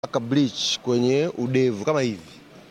paka bleach kwenye udevu kama hivi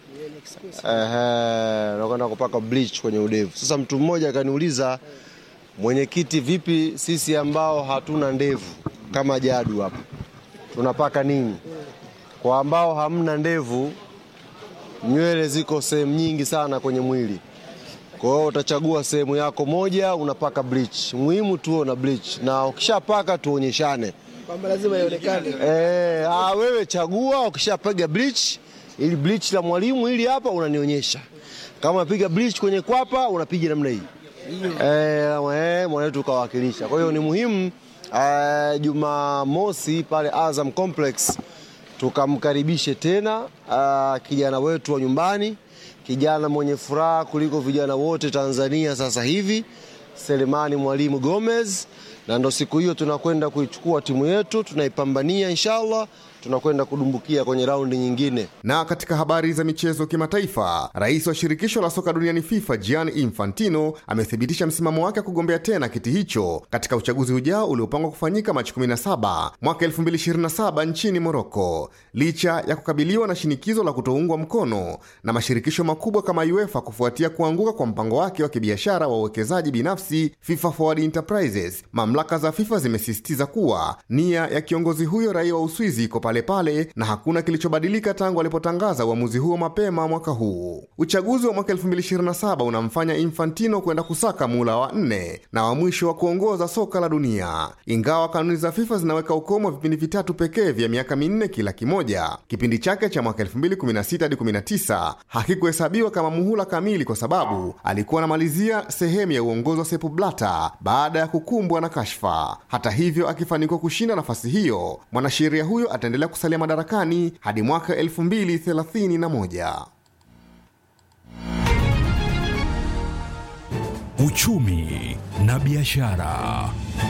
Ehe, nakwenda kupaka bleach kwenye udevu. Sasa mtu mmoja akaniuliza, mwenyekiti, vipi sisi ambao hatuna ndevu kama Jadu hapa tunapaka nini? Kwa ambao hamna ndevu, nywele ziko sehemu nyingi sana kwenye mwili, kwa hiyo utachagua sehemu yako moja unapaka bleach. Muhimu tuwe na bleach, na ukishapaka tuonyeshane. kwamba lazima ionekane. Eh, ah, wewe chagua ukishapiga bleach ili bleach la mwalimu ili hapa unanionyesha. Kama unapiga bleach kwenye kwapa unapiga namna hii. Eh, eh mwanetu kawakilisha. Kwa hiyo ni muhimu eh, Jumamosi pale Azam Complex tukamkaribishe tena ah, kijana wetu wa nyumbani, kijana mwenye furaha kuliko vijana wote Tanzania sasa hivi, Selemani Mwalimu Gomez, na ndo siku hiyo tunakwenda kuichukua timu yetu, tunaipambania inshallah, tunakwenda kudumbukia kwenye raundi nyingine. Na katika habari za michezo kimataifa, rais wa shirikisho la soka duniani FIFA Gianni Infantino amethibitisha msimamo wake wa kugombea tena kiti hicho katika uchaguzi ujao uliopangwa kufanyika Machi 17 mwaka 2027 nchini Moroko, licha ya kukabiliwa na shinikizo la kutoungwa mkono na mashirikisho makubwa kama UEFA kufuatia kuanguka kwa mpango wake wa kibiashara wa uwekezaji binafsi FIFA Forward Enterprises. Mamlaka za FIFA zimesisitiza kuwa nia ya kiongozi huyo raia wa Uswizi iko pale pale na hakuna kilichobadilika tangu alipotangaza uamuzi huo mapema mwaka huu. Uchaguzi wa mwaka 2027 unamfanya Infantino kwenda kusaka muhula wa nne na wa mwisho wa kuongoza soka la dunia. Ingawa kanuni za FIFA zinaweka ukomo wa vipindi vitatu pekee vya miaka minne kila kimoja, kipindi chake cha mwaka 2016 hadi 19 hakikuhesabiwa kama muhula kamili kwa sababu alikuwa anamalizia sehemu ya uongozi wa Sepp Blatter baada ya kukumbwa na kashfa. Hata hivyo, akifanikiwa kushinda nafasi hiyo, mwanasheria huyo ataendelea kusalia madarakani hadi mwaka 2031. Uchumi na biashara.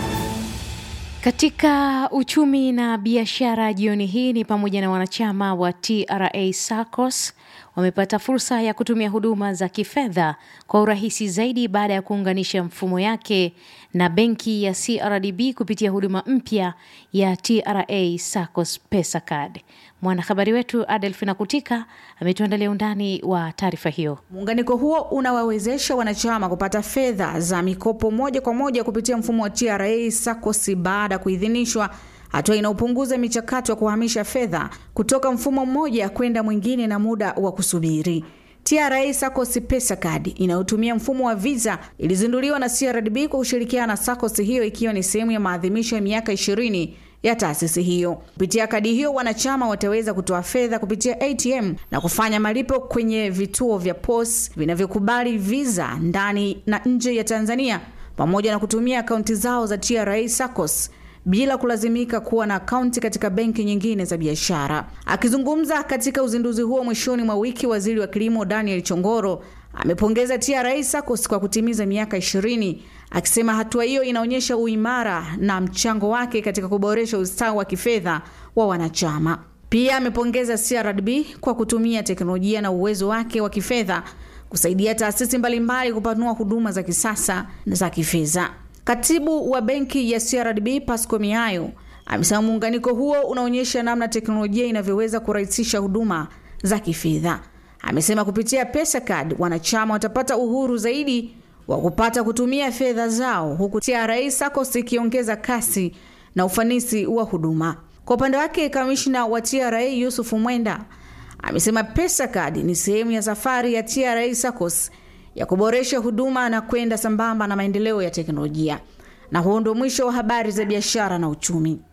Katika uchumi na biashara jioni hii ni pamoja na wanachama wa TRA SACCOS wamepata fursa ya kutumia huduma za kifedha kwa urahisi zaidi baada ya kuunganisha mfumo yake na benki ya CRDB kupitia huduma mpya ya TRA SACCOS Pesa Card. Mwanahabari wetu Adelfina Kutika ametuandalia undani wa taarifa hiyo. Muunganiko huo unawawezesha wanachama kupata fedha za mikopo moja kwa moja kupitia mfumo wa TRA SACCOS baada ya kuidhinishwa, hatua inayopunguza michakato ya kuhamisha fedha kutoka mfumo mmoja kwenda mwingine na muda wa kusubiri. TRA SACCOS Pesa Card inayotumia mfumo wa Visa ilizinduliwa na CRDB kwa kushirikiana na SACCOS hiyo ikiwa ni sehemu ya maadhimisho ya miaka 20 ya taasisi hiyo. Kupitia kadi hiyo, wanachama wataweza kutoa fedha kupitia ATM na kufanya malipo kwenye vituo vya POS vinavyokubali Visa ndani na nje ya Tanzania, pamoja na kutumia akaunti zao za TRA SACCOS bila kulazimika kuwa na akaunti katika benki nyingine za biashara. Akizungumza katika uzinduzi huo mwishoni mwa wiki, waziri wa kilimo Daniel Chongoro amepongeza TRA SACCOS kwa kutimiza miaka 20 akisema hatua hiyo inaonyesha uimara na mchango wake katika kuboresha ustawi wa kifedha wa wanachama. Pia amepongeza CRDB kwa kutumia teknolojia na uwezo wake wa kifedha kusaidia taasisi mbalimbali kupanua huduma za kisasa na za kifedha. Katibu wa benki ya CRDB Pasco Miayo amesema muunganiko huo unaonyesha namna teknolojia inavyoweza kurahisisha huduma za kifedha. Amesema kupitia Pesa Card wanachama watapata uhuru zaidi wa kupata kutumia fedha zao huku TRA SACCOS ikiongeza kasi na ufanisi wa huduma. Kwa upande wake, kamishna wa TRA Yusuf Mwenda amesema Pesa Card ni sehemu ya safari ya TRA SACCOS ya kuboresha huduma na kwenda sambamba na maendeleo ya teknolojia. Na huo ndio mwisho wa habari za biashara na uchumi.